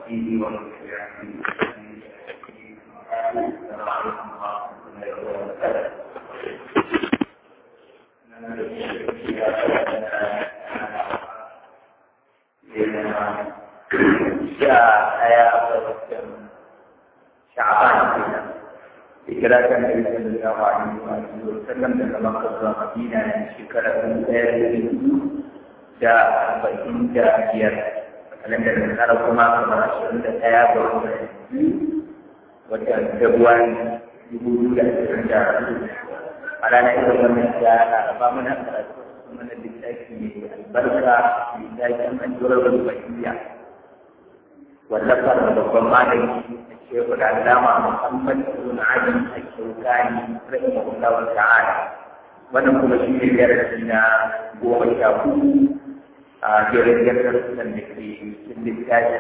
وصحبه ومن تبعهم السلام عليكم ورحمة الله وبركاته sha ɗaya ga watan sha'ban kenan hijira ta nabi sallallahu alaihi wa sallam daga makka zuwa madina ne shekara ɗin ɗaya da dubu da arba'in da biyar kalandar da tsara kuma kamar ashirin da ɗaya ga watan watan februari dubu biyu da ashirin da hudu a ranar irin wannan ya laraba muna karatu mana littafi mai albarka littafin addu'ar rubaiya wallafar da babban malami a shehu da alama muhammad ibn ali al-shawkani rahimahullah ta'ala wannan kuma shi ne darasi na goma sha hudu a jerin darussan da ke cikin littafi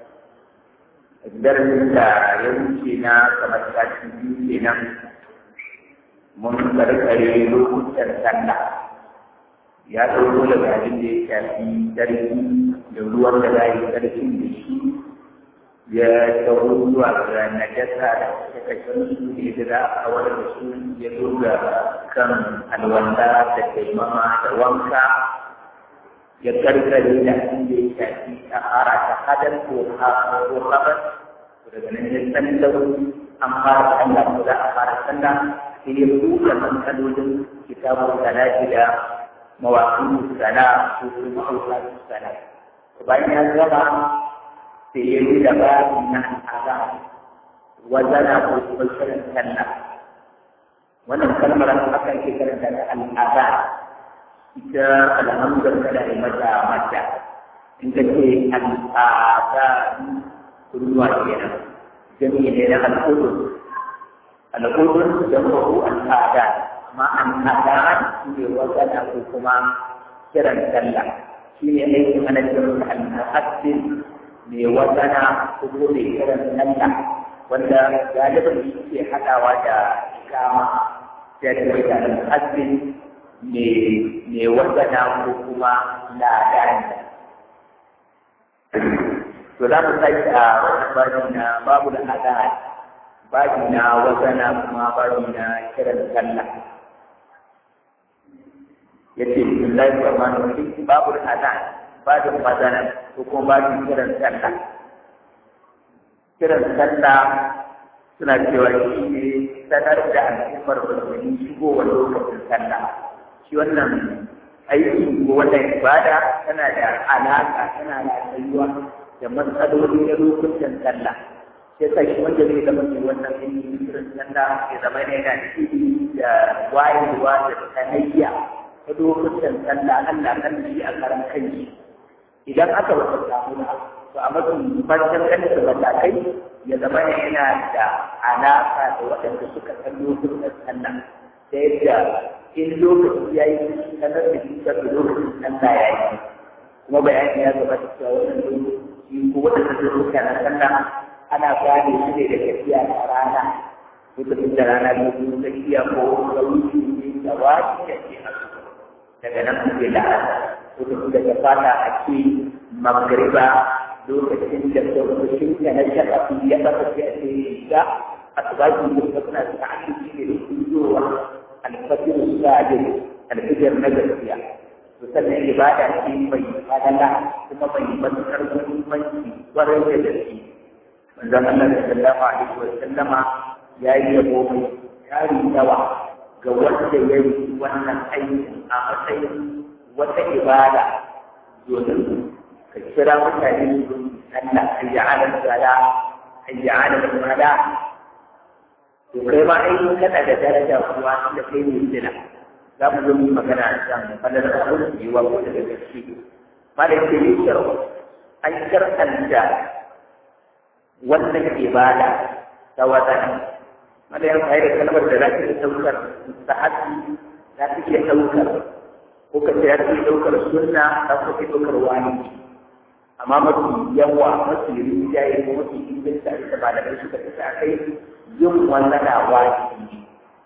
darasin da ya wuce na kamar sati biyu kenan mun karkare lokutan sallah ya ɗauko daga abin da ya shafi sarki da ruwan da za yi sarkin da shi ya taho zuwa ga najasa da kashe su da yadda za a kawar da su ya zo ga kan alwanda da taimama da wanka ya karkare da abin da ya shafi a hara ta hadar ko haɓar daga nan ya sallau an fara sallah ko za a fara sallah sai ya buɗe matsalolin kitabun salati da mawaƙin sana ko kuma auƙatun sana bayan ya gaba sai ya yi da bayan na al'ada wazana ko kuma shirin sallah wannan kalmar aka ke karanta da al'ada ita alhamdar kada ya mata mata in ka ce al'ada kunnuwa kenan jami'i ne na al'udun al'udun jama'u al'ada amma al'ada shi ne wazana ko kuma kiran sallah shi ne aikin ana kiran al-muhaddis mai wazana ko mai kiran sallah wanda galibin shi ke haɗawa da kama sai da mai al-muhaddis mai wazana ko kuma ladani to za mu sai a wannan babi na babu da adad babi na wazana kuma babi na kiran sallah yace bismillahir rahmanir rahim babu da adad babin wazana ko kuma babin kiran sallah kiran sallah suna cewa shi ne sanar da al'ummar musulmi shigowar lokacin sallah shi wannan aiki ko wannan ibada tana da alaka tana da tsayuwa da matsaloli na lokutan sallah sai sa shi wanda zai zama mai wannan aiki kiran sallah ya zama ne yana da wayewa da sanayya ta lokutan sallah Allah kan shi a karan kanshi idan aka wata samu da to a mafi farkon kanta matakai ya zama ne yana da alaka da waɗanda suka san lokutan sallah ta yadda in lokaci ya yi sanar da shi da lokacin sallah ya yi kuma bayani ya gabata cewa wannan lokaci ko waɗanda su ruka na sallah ana gane su ne da tafiya da rana lokacin da rana ne ko tafiya ko sauki ne da wani da ke a daga nan kuke da lokacin da ta fata a ce magriba lokacin da sauƙaƙin da na shaƙafi ya ɓata ce a ce ga asibaki da ta suna da ta'ashi ne da kuzowa alfajir sajid alfajir na gaskiya to sannan ibada ce mai fadala kuma mai matuƙar muhimmanci ƙwarai da gaske manzon Allah sallallahu alaihi wa sallama ya yi yabo mai tari yawa ga wanda ya yi wannan aikin a matsayin wata ibada domin ka kira mutane su Allah ayyana sala ayyana mala to kai ma ai kana da daraja kuwa da kai ne sila za mu zo mu magana a kan fadar abin da yiwa ko daga gaske malam ke yi sharo an shar'anta wannan ibada ta wadana malam ya kai da kalmar da za ta iya ɗaukar sahabi za ta iya ɗaukar ko ka ce ya ta iya ɗaukar sunna za ta iya ɗaukar wani amma mafi yawa mafi rinjaye ko mafi inganta da malamai suka tafi a kai yin wannan wajibi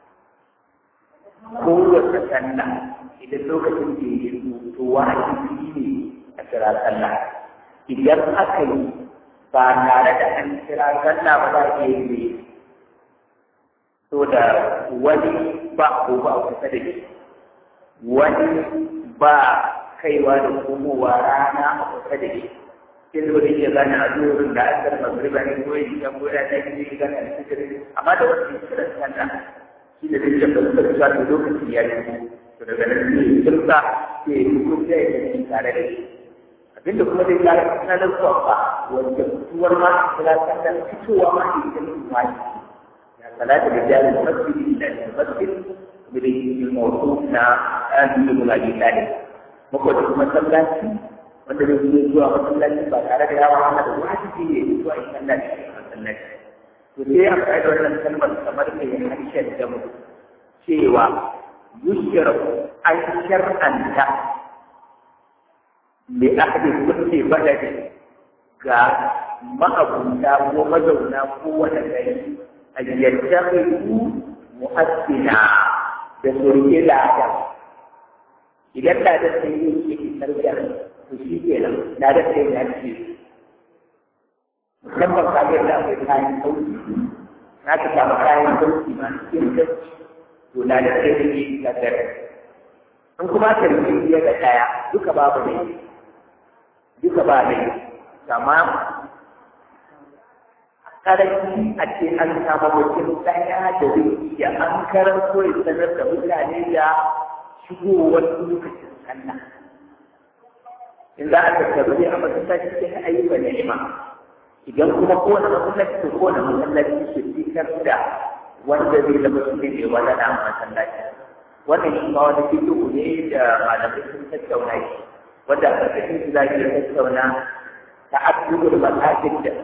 kowace sallah idan lokacin da ya yi to wajibi ne a kira sallah idan aka yi ba tare da an kira sallah ba za a iya yi so da wani ba ko ba kusa da shi wani ba kaiwa da komowa rana a kusa da shi sai zo da ke gane a zuwa da asar magriba ne ko yi kan gona ta yi ne gane a cikin amma da wasu kiran sallah shi da zai shafa da su da lokaci ya yi to daga nan sai kirka sai ya fito sai ya yi tare da shi abinda kuma zai kara sanar kuwa ba wanda fituwar ma kula sallar fitowa ma ke cikin wani ya salata da jari masjid da masjid da yi mawdu na an yi mula bi tare mako da kuma sallaci wanda zai yi zuwa masallaci ba tare da yawa hana da wajibi ne zuwa in sallah da shi masallaci to sai a kai wannan kalmar kamar mai harshen da mu cewa yushra an shar'anta da aka kulle balade ga ma'abuta ko mazauna ko wani gari a yadda ku muhassina da surke lada idan lada sai yi ke isar da to shi ke nan lada sai ya ce musamman ka ga da akwai kayan sauki na ka samu kayan sauki ma cikin gaci to lada sai ya yi isar da in kuma tarbi ya ga daya duka babu ne duka ba ne kama karanci a ce an samu mutum ɗaya da zai iya an karanto ya sanar da mutane da shigowar lokacin sallah in za a tattaru ne a masallaci sai a yi ba ni'ima idan kuma kowane masallaci to kowane masallaci su fitar da wanda zai zama su ne wanda na masallaci wannan shi ma wani fito ne da malamai sun tattauna shi wanda a ƙarƙashin su za ki tattauna ta abubuwan masajin da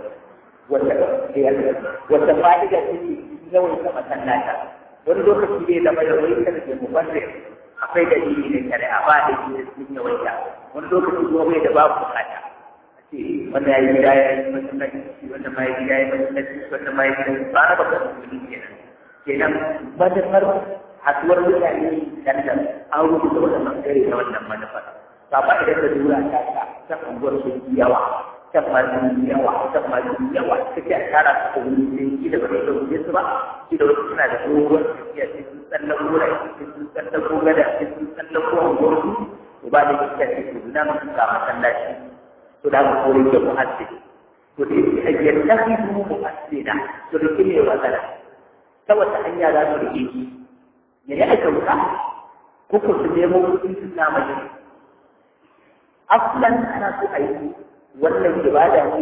wata fa'ida ce yawan ta masallata wani lokaci ne da mai yawaitar da mubarrir akwai dalili da shari'a ba da shi sun yawaita wani lokaci kuma bai da babu bukata a ce wanda ya yi gida ya yi masallaci wanda ma ya gida ya yi masallaci wanda ma ya gida ba na bakar musulmi kenan kenan manufar haɗuwar mutane dan da an rubuta wannan bangare na wannan manufar ba idan da dura ta ta ta unguwar su yawa ta masu yawa ta masu yawa take a tara su a wuri sai ki da bai dauke su ba ki da wasu suna da dogon tafiya sai sun tsallan gora sai sun tsallan ko gada sai sun tsallan ko unguwar su to ba da kika ce su na musu ga masallaci to da mu kore ke mu hasse to da yake a yadda ki mu mu hasse da to da kine wasala ta wata hanya za su rike ki me ne aka wuka ko ko su nemo kuɗin su na mai aslan ana so a yi wannan ibada ne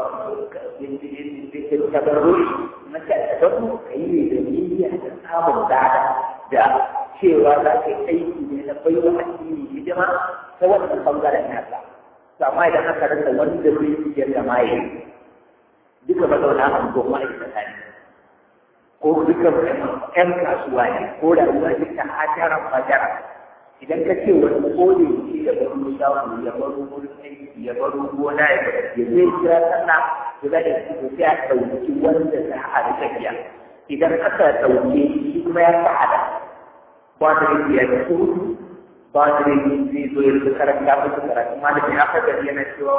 ke tabarruri mace a tabarru ka yi ne da niyya da samun dada da cewa za ka yi aiki ne na baiwa addini hidima ta wannan bangaren nasa to amma idan aka rasa wanda zai iya zama ya duka mazauna a ko ma'aikata ne ko duka ƴan kasuwa ne ko rayuwa duka hajaran fajara idan ka ce wani kone shi da baro shago ya baro wurin aiki ya baro gona ya ya zai kira sallah to za ka ci sai a ɗauki wanda za a rika biya idan aka ɗauke shi kuma ya sa'ada ba da yake ya ci hutu ba da yake zai zo ya rika karanta musu karatu ma da ya faɗa yana cewa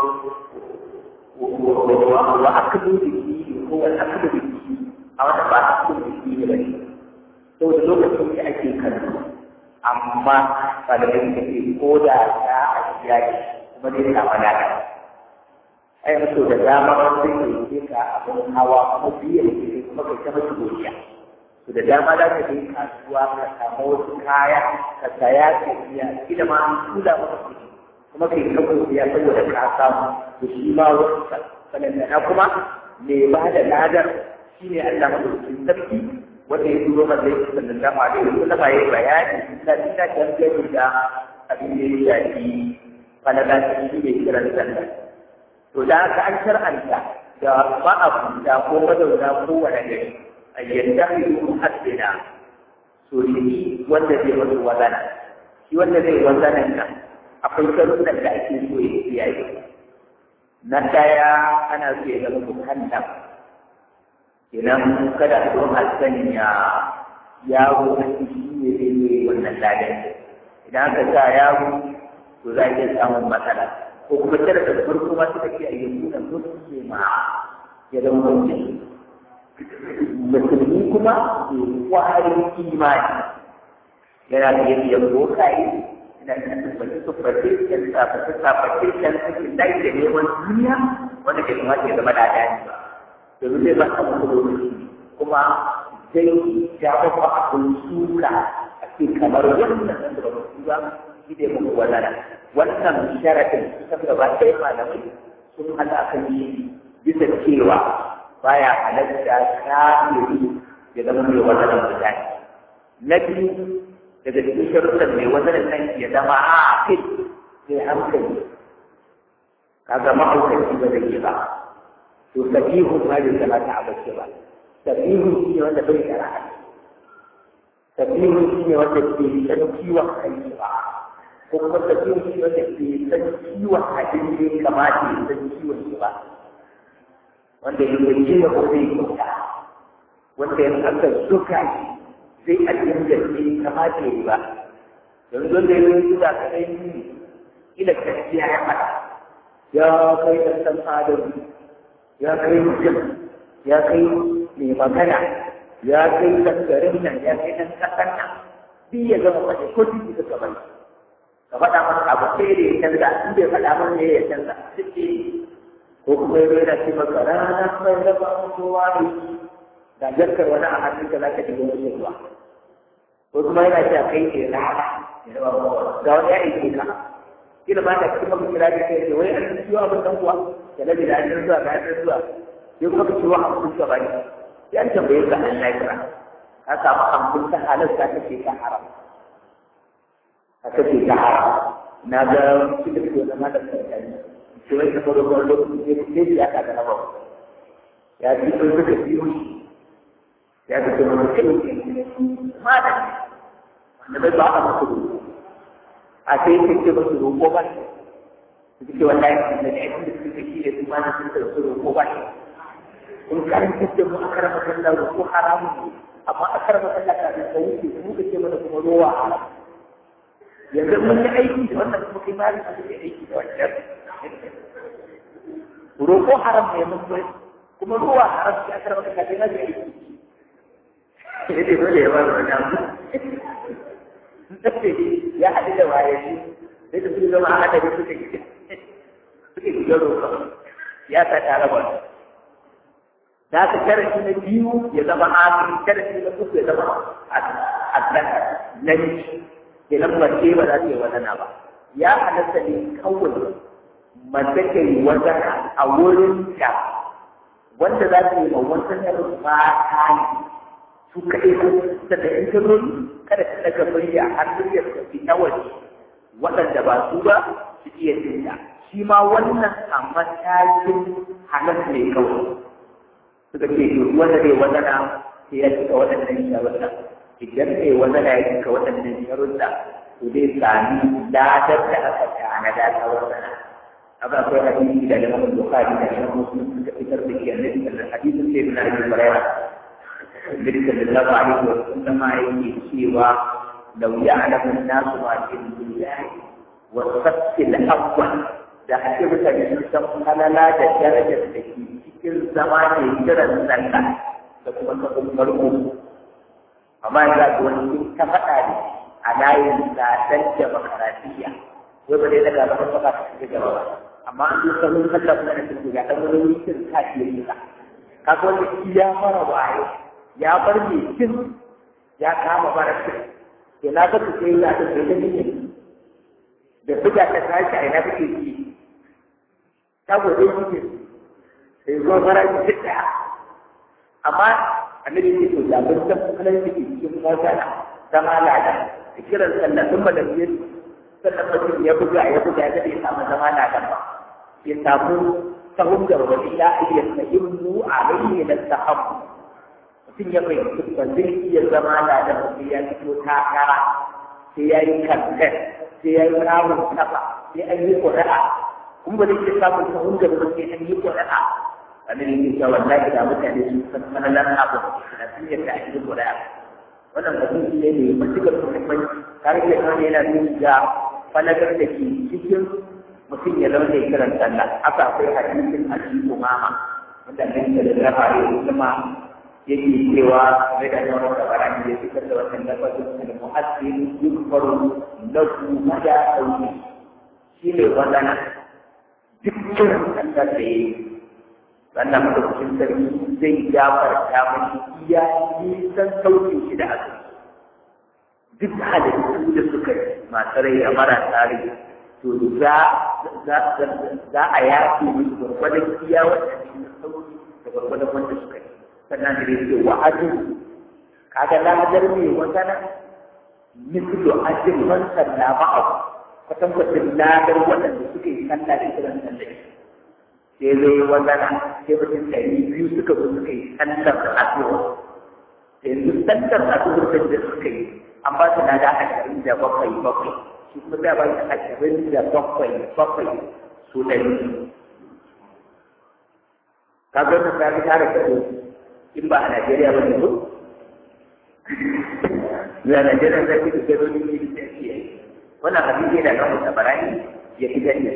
wa akadu da shi ko wa akadu da shi a wata ba akadu da shi ne ba ne saboda lokacin da ake karatu amma malamai suka ce ko da ta a shiya ne kuma zai samu nada ai mutu da dama wanda ke ke ka abin hawa kuma biye da ke kuma kai ta masu godiya to da dama za ka je kasuwa ka samu wasu kaya ka saya ka biya kila ma an tura maka kuɗi kuma kai ta godiya saboda ka samu to shi ma wasu sanannana kuma mai ba da ladar shi ne Allah madaukakin sarki wanda ya turo man zai sallallahu alaihi wa sallam yayi bayani da ita dangane da abin da ya shafi falala ta shi ne kiran sallah to da aka an shar'anta da ma'abuta ko mazauna ko wani gari a yadda yi muhaddina to shi wanda zai wasu wazana shi wanda zai wazanan nan akwai sharuɗan da ake so ya kiyaye na ɗaya ana so ya zama muhallam idan kada a zo hassan ya yaro a ciki ne zai yi wannan ladan idan aka sa yaro to za a iya samun matsala ko kuma sharadin farko ma suka ce a yi nuna muslima ya zama mutum musulmi kuma ke kwarin imani yana da yadda ya bokaye yana da tabbaci tabbaci kan tabbaci tabbaci kan cikin dai da neman duniya wanda ke kamata ya zama da dani ba domin zai ba ka mutu lokaci kuma zai jawo ba abin suka a ce kamar wannan da ba su ba shi ne muku wannan wannan sharadin kusan gaba ɗaya malamai sun haɗa kan yi bisa cewa baya halatta kafiri ya zama mai wannan mutane na biyu daga cikin sharuɗan mai wannan nan ya zama a kai sai hankali kaga ma'aukaci ba zai yi ba to sabihun ma bai kamata a bace ba sabihun shi ne wanda bai shara'a sabihun shi ne wanda ke san ciwon kai ba ko kuma sabihun shi ne wanda ke san ciwon abin da ya kamata ya san ciwon shi ba wanda ya yi ce ko zai kyauta wanda ya aka suka sai a cikin gaske kamata ya yi ba yanzu wanda ya yi zuwa ka ɗai ila gaskiya ya faɗa ya kai ɗan ɗan adam ya kai mutum ya kai mai magana ya kai ɗan garin nan ya kai ɗan ƙasar nan duk ya zama faɗi ko duk da ka bai ka faɗa masa abu sai da ya canza in bai faɗa mana ne ya canza duk ko kuma ya rera ce maka rana mai raba kowa ne da jarkar wani a hannunka za ka shiga wani ruwa ko kuma yana cewa kai ne rana ya raba kowa ga wani ya aike ka kila ba ta kuma maka kira da kai wai an ciwo abin dan kuwa da nabi da an zuwa ga an zuwa sai kuma ka ciwo hamsin ka bani ya tambaye ka Allah ya kira ka samu hamsin ta halarta kake ta haram ka kake ta haram na ga cikin da zama da kai sai wai kamar da wani lokaci ne ne ya ka da nawa ya ci sun suka biyo shi ya ga kuma mutum ma da wanda bai ba a masu roƙo a sai yake ce ba su roƙo ba ne su ce wallahi da ne aikin da suka shi ne su ma na sun da su roƙo ba ne in karanta da mu a karama sallah roƙo haramun ne amma a karama sallah ka da wuce mu ka ce mana kuma rowa haram yanzu mun yi aiki da wannan kuma kai ma da aiki da wannan roƙo haram ne mun bai kuma ruwa haram ya karɓa ka kaje na da yi ne dai dole ya ba da wannan ya haɗu da waye shi sai da su zama a haɗari suka yi suka yi roƙo ya sa tare ba da ka sharafi na biyu ya zama amin sharafi na uku ya zama aslan nan kenan mace ba za ta yi wadana ba ya halatta ne kawai mace ta yi wata a wurin da wanda za ta yi ma wata na mata ne su kaɗai ko ta da in ta zo kada ta daga murya har muryar ta fi ta waje waɗanda ba su ba su iya jinta shi ma wannan a matakin halar ne kawai suka ce to wanda zai wadana sai ya cika waɗannan sharuɗa idan mai wadana ya cika waɗannan sharuɗa to zai sami ladar da aka tanada ta wadana haka akwai hadisi da Imam Bukhari da Imam Muslim suka fitar da shi annabi sallallahu hadisin sai ibn Abi Hurairah Nabi sallallahu alaihi wa sallam yake cewa law ya'lamu an-nasu ma fi dunya wa safi al-awwal da ake mutane sun san halala da darajar da ke cikin zama ne kiran sallah da kuma sabon farko amma yanzu ga wani ta faɗa ne a layin tsadar da makaratiya wai ba dai daga gaban baka ta shiga gaba ba amma an yi sanin sallah kuma da cikin ga ɗan wani wikin ta ke yi ka kaga wanda shi ya fara waye ya bar mai cin ya kama bara cin ke na ga su sai ya ta sai da ne da buga ta tashi a ina kake ci ta gode shi sai zo fara ki ɗaya amma annabi ya ce to da ban san kalan da ke cikin mota zama lada da kiran sallah sun ba da biyar sannan mutum ya buga ya buga ya bai samu zama na kan ba ya samu sahun gaba ila iya sahimmu alayhi na sahabu mutum ya fahimci ba zai iya zama na da mutum ya fito takara sai ya yi kamfen sai ya yi ramun kafa sai an yi ƙuri'a kuma ba zai iya samun sahun gaba ba sai an yi ƙuri'a annabi ya ce wallahi da mutane sun san manalan abu da sun yadda an yi ƙuri'a wannan mutum ne mai matuƙar muhimmanci har da kawai yana nuna ga falagar da ke cikin mutum ya zaune kiran sallah haka akwai hadisin hadisi umama wanda nan da da fare kuma yake cewa mai da yawan da barani ya fitar da wannan lafazin da mu'azzin yukfaru lahu mada auni shi ne wannan dukkan sallar da yayi sannan madaukakin sarki zai gafarta mashi iya nisan saukin shi da aka duk halittu da suka yi masu rai a marasa rai to za za a yafe musu gwargwadon iya wannan sauki da gwargwadon wanda suka yi sannan da yake wa ajin kaga ladar mai wazana mislu ajin man salla ma'a kwatankwacin ladar waɗanda suka yi sallah da kiran sallah sai zai wazana sai mutum ɗari biyu suka zo suka yi sallar addu'a yanzu sallar addu'a da suka yi an ba su nada ashirin da bakwai bakwai shi kuma za ba su ashirin da bakwai bakwai su ɗari ka ga wannan ta tara kado in ba a Najeriya ba ne ko ya Najeriya zai fi gado ne ne da shi wannan abin yana da wata barani ya fi gani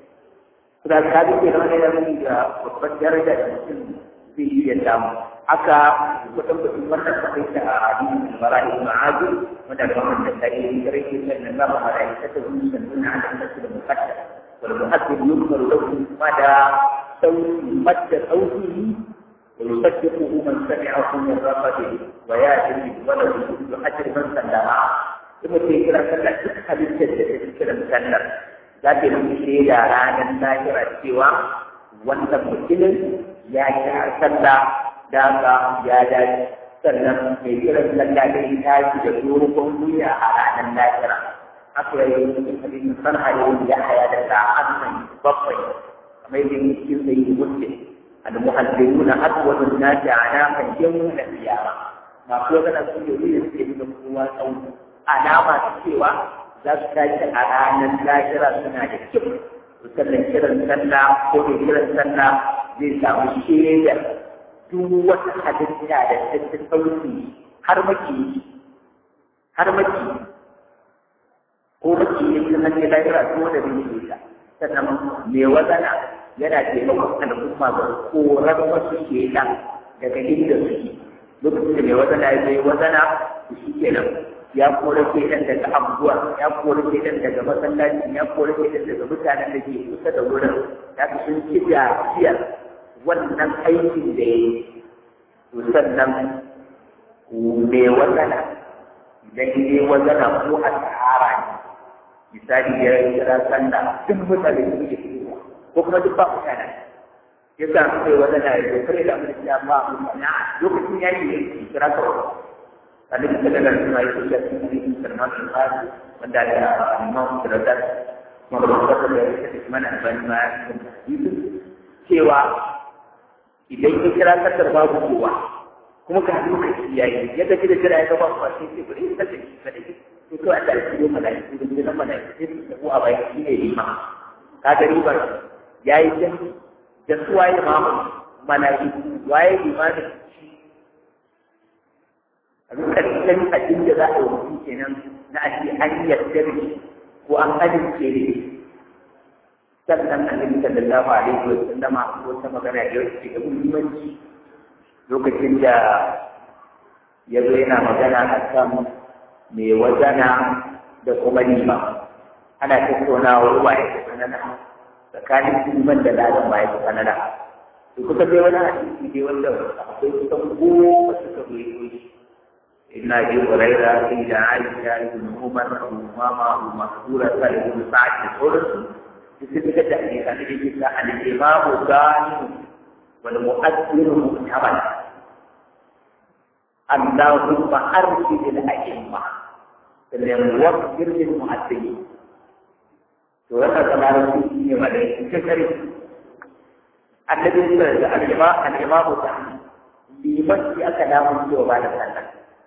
da ka bi ke wani da mun ga babbar daraja da mutum zai iya samu haka kudin kudin wannan kudin da a hadisin bara'i ma'azu wanda ga wannan da sai yi rike nan na ba da ita ta zuwa sunna da nasu da mukatta wal muhaddid yukmaru lahu mada sauti madda sautihi wa yusaddiquhu man sami'ahu min rafatihi wa ya'ti bi waladi kullu ajri man sallama kuma sai kira sallah duk halittar da take kiran sallar za ta yi shaida ranar lahira cewa wannan mutumin ya kira sallah da ka ya dace sannan mai kiran sallah da ya tashi da dogon wuya a ranar lahira haka ya yi cikin hadisin sarha da wani ya haya da sa'an nan bakwai kamar yadda yake cikin sai yi muslim al-muhaddiruna aswadun nasi ana kan yawma qiyama masu magana su ne wuri da suke nuna kowa tsawo alama ta cewa za su tashi a ranar lahira suna da kyau sannan kiran sallah ko da kiran sallah zai samu shaida duk wata halitta da ta ci sauki har maki har maki ko maki ne ta hanyar lahira ko da bai yi ta sannan mai wazana yana taimakon al'umma ga korar wasu shaidan daga inda suke lokacin da mai wazana ya zai wazana shi kenan ya kore shaidan daga abubuwa ya kore shaidan daga masallaci ya kore shaidan daga mutanen da ke kusa da wurin ya fi sun ci gajiyar wannan aikin da ya yi to sannan me wazana idan ne wazana ko a sahara ne misali ya kira sanda duk mutane su ke fitowa ko kuma duk ba mutane ya sa su kai wazana ya zo kare da abin da ba mutane lokacin ya yi ya kira kawai annabi sallallahu alaihi wasallam ya ce cikin Salman al-Farsi wanda da Imam Sirajat mabukar da ya ce Usman al-Bani ma ya cewa idan ya kira kasar babu kowa kuma ka lokaci yayi yadda kida kira ya gaba ba sai ce bari ka tafi ka tafi to to Allah ya yi malaiku da gidan malaiku sai su tafi a bayan shi ne lima ka ga riba yayi dan da suwaye mamu malaiku waye limamin karshen abin da za a yi mutum kenan na ake an yarda da shi ko an amince da shi sannan annabi sallallahu alaihi wa sallama ko ta magana da yau da muhimmanci lokacin da ya zo yana magana a kan mai wazana da kuma nima ana tattaunawa ruwa ya fi sanana tsakanin liman da ladan ba ya fi sanana to kusa dai wani hadisi dai wanda akwai kusan goma suka zo shi إن أبي هريرة إلى عائشة بن عمر وأمامة ومقبولة بن سعد الحرس بسبب تحديث عن عن الإمام الثاني والمؤثر مؤتمن اللهم أرشد الأئمة للموفر للمؤثرين سورة كما في ملائكة كثير النبي صلى الله عليه وسلم الإمام الثاني liman shi aka damu cewa ba da sallah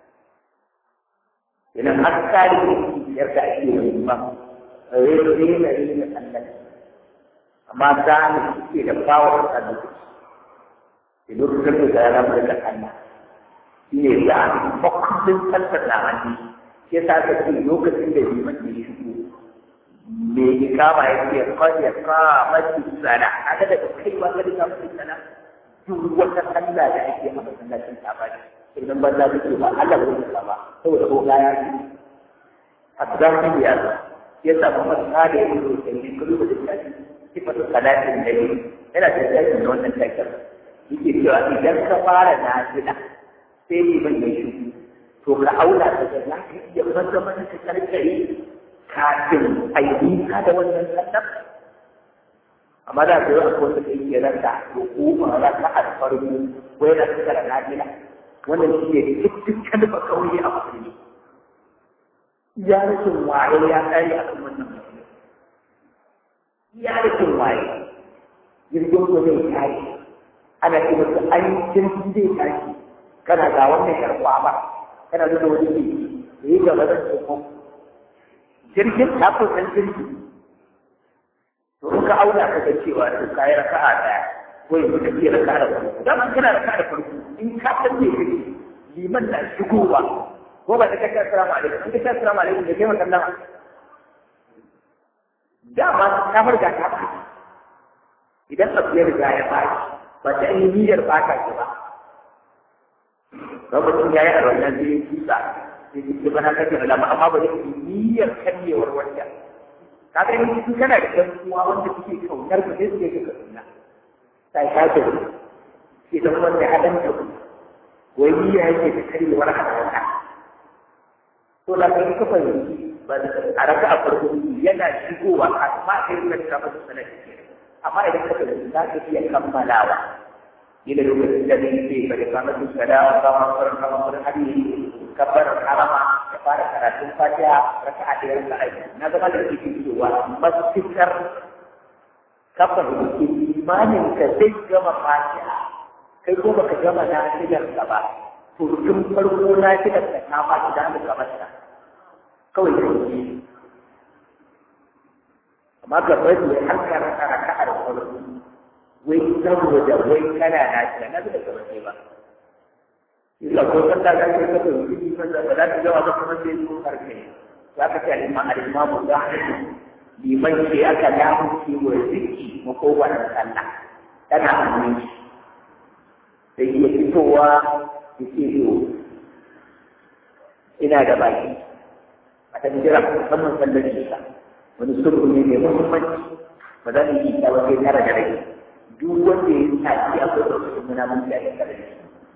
idan har ka yi yar da ake yi ba rere na rere Allah amma da ne suke da bawar a duk da lokacin da ya rabu da Allah shi ne da bakwai sallar da hannu shi yasa ka ce lokacin da liman ya shigo me ikama yake qad yaqamati sana haka daga kai ba ga da sana duk wata sallah da ake a masallacin tabari idan ban za ce ba Allah ba zai ba saboda ko ga ya yi hatta ya ya samu masala ya yi da ni kullu da shi sifatu salatin nabi yana da tsayin da wannan takar yake cewa idan ka fara nafila sai ne ban ya shi to ka aula ka ga za ka iya maza mana ka karkare kafin a yi ka da wannan sallar amma da kai akwai wanda kai ke ranta to ko ba za ka alfarmu ko yana fitar da nafila wannan shi ne dukkan kalma kauye a musulmi ya rashin waye ya tsari akan wannan musulmi ya rashin waye jirgin ko zai tashi ana ce masa an jirgin zai tashi kana ga wannan karɓa ba kana nuna wani ne da yi gaba da tsohon jirgin ta kusan jirgi to in ka auna ka ga cewa to ka yi raka'a ɗaya ko yanzu ka iya raka'a da farko dama kana raka'a da farko in ka san me kake liman na shigowa ko ba ta kace assalamu alaikum in ka ce assalamu alaikum da kai makallan dama ta farga ta ba idan abu ya riga ya baki ba ta yi niyyar baka shi ba lokacin ya yi a wannan zai tusa sai ji bana kake da lama amma ba zai yi niyyar karyewar wanda ka ga in su kana da ɗan uwa wanda suke kaunar ka sai suke ka sunna sai ka ce sai dan wanda hadan da ku wai niyya yake da karyewar hadaka to da kai ka fahimci ba a raka a farko yana shigowa a ma kai ka ta masa sanadi amma idan ka fahimci za ka iya kammalawa ila lokacin da zai ce bari kamar su kada kama farin kama farin hadi kabbar harama da fara karatun fatiha raka a ɗaya raka aiki na zama da ke cewa masikar kabbar da ke imanin ka zai gama fatiha kai ko baka gama na shigar ka ba to tun farko na shigar ka ta ba idan ka mata kawai da ke amma ka bari ya harka raka raka a da farko wai saboda wai kana na shi na da kamar kai ba illa ko kan da kai ka to yi ba da ba za ka jawa ba kuma sai ko karfe za ka ce al-imam al-imam da liman ce aka damu shi wa ziki mu ko wannan sallah tana hannun shi sai ya fitowa ya ce to ina da baki a ta jira musamman sallar isa wani sulhu ne mai muhimmanci ba za mu yi ta wajen tara da rai duk wanda ya yi tafi a kai wasu muna mun da ya kare shi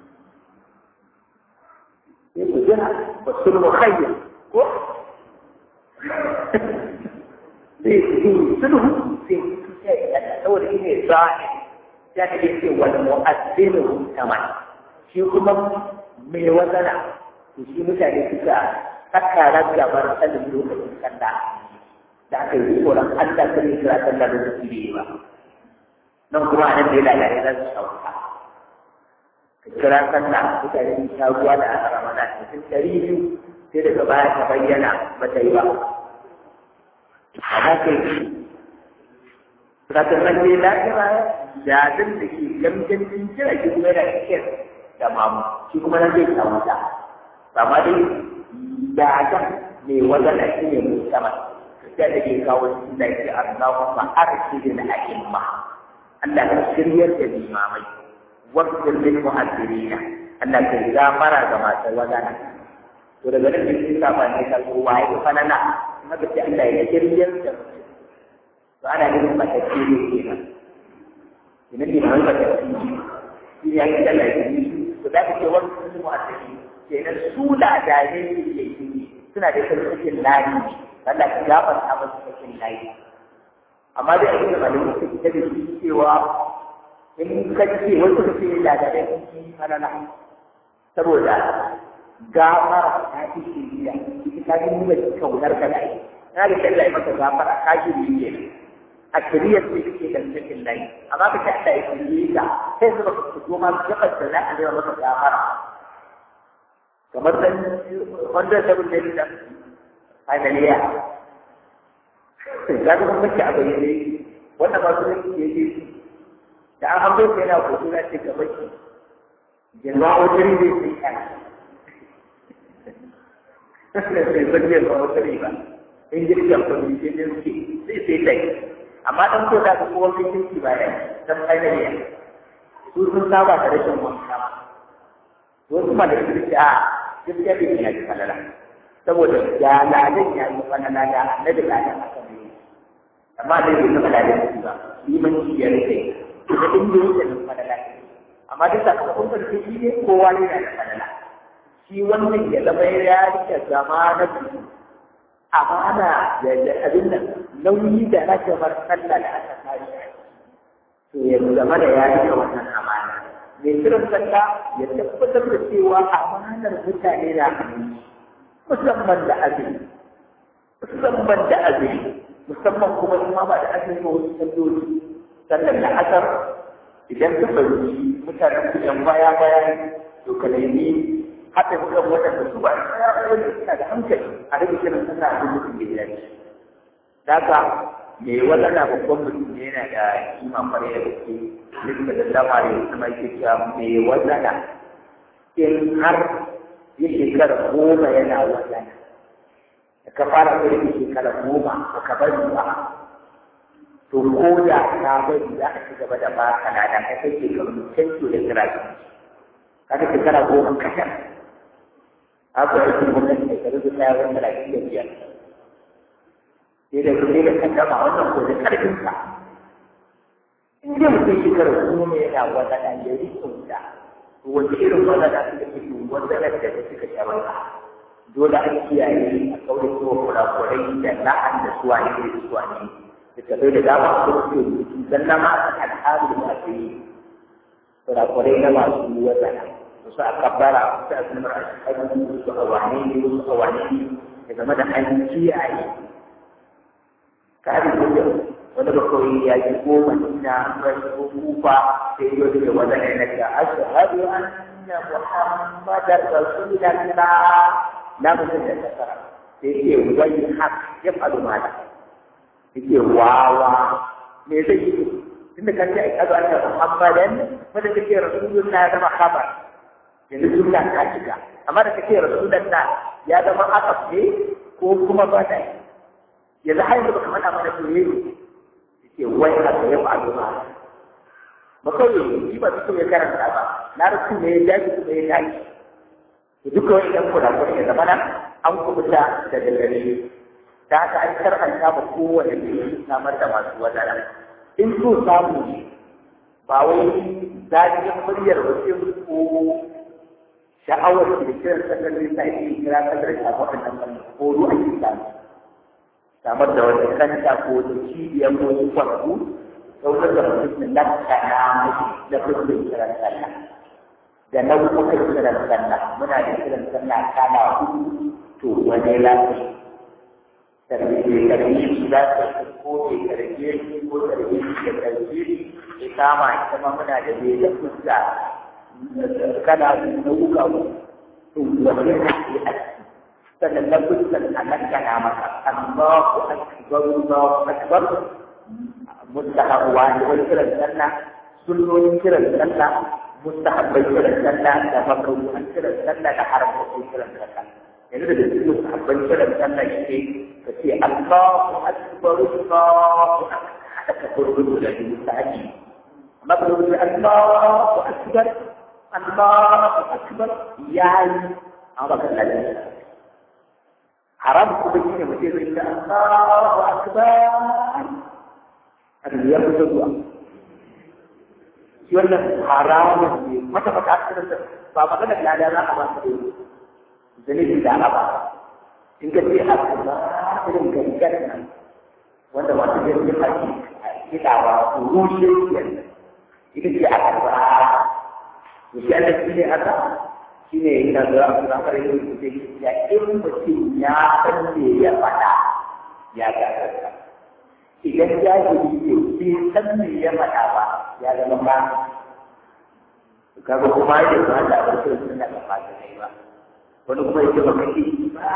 sai ku jira ba sulhu khayr ko sai su yi sulhu sai su sai ya saboda shi ne sa'i ya kake ce wal mu'azzinu taman shi kuma mai wazana to shi mutane suka saka ragabar sanin lokacin kanda da aka yi tsoron Allah kare kira sallah da su ba nan kuma nan da ya lalare za su sauka kira sallah mutane sun sha ruwa da aka ramana cikin ɗari biyu sai daga baya ta bayyana ba ta yi ba a haka yi Sakamakon ne lafiya jazin da ke gamgancin jira shi kuma yana cikin da mamu shi kuma nan zai samu ta amma dai jazan mai wajen shi ne mai sama sai da ke kawo shi da ke Allahumma arshidil a'imma Allah ka shiryar da limamai wakil lil mu'azzirina Allah ka gafara ga masu wadana to daga nan sai ka ba ne ka ko waye fa nana haka sai Allah ya shiryar da to ana ganin matacce ne kenan idan ne mai matacce shi ya yi Allah ya yi to da kake wakil lil mu'azzirina kenan su da dare ne suna da sarkin layi Allah ka gafarta musu sarkin layi amma dai abin da malamin suke ta da shi cewa in ka ce wasu ka ce da da dai sun halala saboda gafara ta fi shiriya ita ta fi nuna kaunar ka da ai na da Allah ya maka gafara ka shiriye ne a shiriyar ce kake da cikin layi amma ka ce Allah ya shiriye ka sai zuba ka fito ma gabar da za a zai maka gafara kamar dan wanda ta bin da finaliya za ka kuma mace a bayyane wannan ba su ne ke yi da an hanzo ka yana hoto na ce gaba ki jirma wajen ne sai ka sai zan ba wata riba in girkin kuɗi sai ne suke sai sai tai amma dan ko da ko wani kinki ba ya dan ainihi su sun saba da rashin wanka wasu ma da kirki a gaskiya bai ya ji falala saboda ya ladan ya yi falala da annabi ladan aka ne amma dai bai taɓa ladan shi ba limanci ya rike da inda yake da falala amma duk sakamakon sarki shi ne kowa ne da falala shi wannan ya zama ya rike zama na biyu amana da abin nan nauyi da rajabar sallah da aka kare to ya zama da ya rike wannan amana mai kiran sallah ya tabbatar da cewa amanar mutane na hannu musamman da azumi musamman da azumi musamman kuma in ma ba da azumi ba wasu salloli sannan da asar idan ka fahimci mutanen su yan baya baya to ka nemi haɗa kuɗin waɗanda su ba ya wanda suna da hankali a rage kiran sallah a duk mutum da ya dace. Daga me wanda na babban mutum ne yana da kima kwarai da gaske duk da dama da kuma yake cewa me wanda in har ya shekara goma yana wazana da ka fara irin shekara goma ba ka bari ba to ko da ka bari za a ci gaba da ba ka na da kai kake ga mutunci da kira ki kaga shekara goma kasar haka yake gwamnati da kare da ya wanda da shi da biyar sai da kuma da kan dama wannan ko da karfin ka in dai mutum shekara goma yana wazana ya rikunta wanda irin wadanda suka fi wadanda da suka sha wata dole an kiyaye a kaurin zuwa kurakurai da la'an da suwa ne da suwa ne da tafi da dama a kuma ke rubutu dan na ma a al'adu da ake yi kurakurai na masu wadanda wasu a kabbara wasu a sunar a shekaru wasu a wane ne wasu a wane ne ya zama da an kiyaye kare gudun wani bakwai ya ji goma ina bai ko kufa sai yau da wanda ne nake ashhadu anna muhammadar rasulullah na mutum da kasara sai ke wai hak ya faɗo mata yake wawa me zai yi tunda kan ce ashhadu anna muhammadan wanda kake rasulullah ya zama khabar yanzu sunna ta shiga amma da kake rasulullah ya zama asaf ne ko kuma ba ta yanzu har yanzu baka faɗa mana to ke wai haka ya faru ma ba kawai shi ba su ya karanta ba na rasu ne ya dace kuma ya dace to duka wani ɗan kurakurai ya zama nan an kubuta da dangane da haka an karanta ba kowane da ya samar da masu wadana in so samu ne ba wai zafin muryar wasu ko sha'awar da kiran sallar da ta yi kira sallar da waɗannan ɓangare ko ruwa ake samu samar da wata kanta ko wata cibiyar ko wani kwarku sautar da mutum da lakana mashi da fuskar kiran sallah da nau'ukan kiran sallah muna da kiran sallah kala hudu to wani lafi tarbiyyar tarbiyyar za ta ko ke tarbiyyar ko tarbiyyar da tarbiyyar ya kama ita ma muna da bai da fuska kala nau'uka to wani lafi sannan na fuskar a nan kana maka Allahu akbar Allahu akbar mustahab wani wani kiran sallah sunnonin kiran sallah mustahabbai kiran sallah da makaruhan kiran sallah da haramtattun kiran sallah yanzu da cikin mustahabban kiran sallah shi ka ce Allahu akbar Allahu akbar hada ka kurkuku da mustahabi amma ka rubuta Allahu akbar Allahu akbar yayi amma ka lalle haram kuma shi ne mutum zai ce Allahu akbar abin ya fito zuwa shi wannan haramun ne mata mata asirin da ba magana da lada za a ba su da zanibi da a ba in ka ce akbar irin gangan nan wanda masu yin yin haƙi kiɗa ba rushe kenan ita ce akbar to shi Allah shi ne haka shi ne yana da abu da fara yin da ya in mutum ya san me ya faɗa ya ga idan jahili ne bai san me ya faɗa ba ya zama ba kaga kuma yake ba da wasu suna da fata kai ba wani kuma yake ba kake ba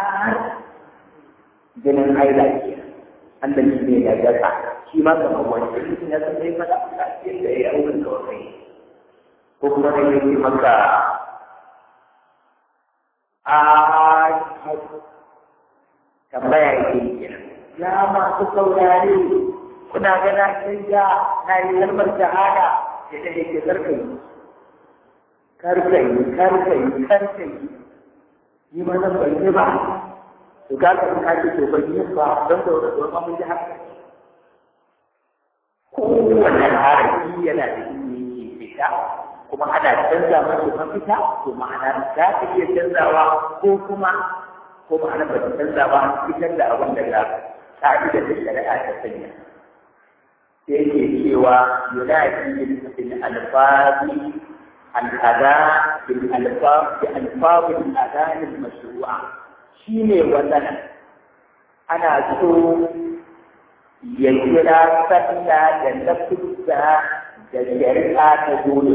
jinin haila ke Allah shi ne ya gasa shi ma kamar wani mutum ya san me ya faɗa ba sai da ya yi auren kawai ko kuma ne yake maka a tambaya yake kenan ya masu saurare kuna gana canja na yi kalmar shahada ya da yake karkai karkai karkai karkai yi ma nan bai ba to ga ka ka ce to bai yi ba don da wani mun ji haka kowane harafi yana da ilimi fita kuma ana canza masa mafita to ma'ana za ta iya canzawa ko kuma ko ma'ana ba ta canza ba fitar da abin daga ka'idar da shari'a ta sanya sai yake cewa yunadi bil alfazi al-ada bil alfaz bi alfaz al-adan al-mashru'a shine wannan ana so ya kira sallah da lafuzza da shari'a ta dole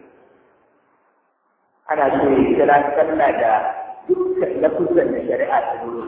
ana so ya kira sallah da dukkan lafuzzan da shari'a ta dole